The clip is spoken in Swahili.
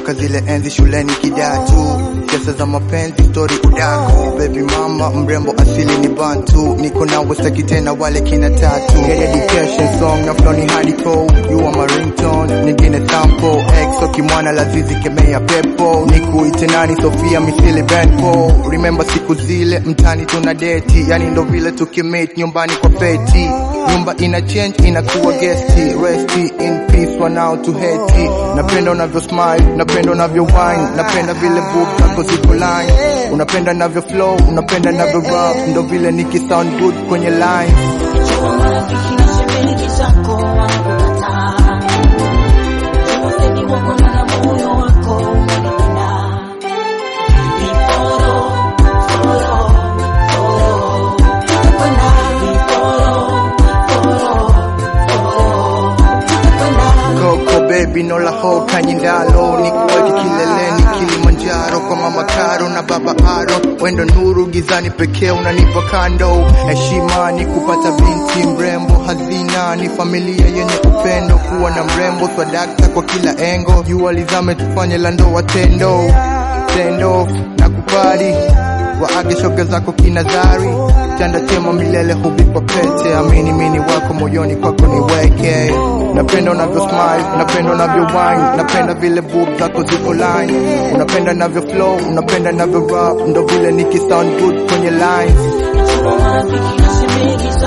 nakumbuka zile enzi shuleni kidatu Kesa za mapenzi story udaku Baby mama mrembo asili ni bantu Niko nawe staki tena wale kina tatu Get education song na flow ni hardcore You are my ringtone nyingine sample Exo kimwana lazizi kemea pepo Nikuite nani Sofia misili Benpo Remember siku zile mtani tuna deti Yani ndo vile tukimate nyumbani kwa feti Nyumba ina change inakuwa gesti Rest in peace wanao tu heti Napenda unavyo smile, napenda unavyo wine Napenda vile boob zako zipo line Unapenda navyo flow, unapenda navyo rap Ndo vile niki sound good kwenye line Jua marafiki na shemeji zako wanakukataa. Jua semi wako na moyo wako unanipenda. Ni foro, foro, foro. Tutakwenda. Ni foro, foro, foro. Tutakwenda. Coco baby no la ho kanyindalo Nikuweke kileleni Kilimanjaro kwa mama Karo na baba Aro Wendo nuru gizani pekee unanipa kando Heshima ni kupata binti mrembo Hazina ni familia yenye upendo Kuwa na mrembo swadakta kwa kila engo Jua lizame tufanye la ndoa tendo Tendo na kupari waage shoga zako kinadhari tanda tema milele huvikwa pete amini mini wako moyoni kwako niweke napenda unavyo smile napenda unavyo wine napenda vile boob zako ziko line unapenda navyo flow unapenda navyo rap ndo vile niki sound good kwenye lines Jua marafiki na shemeji zako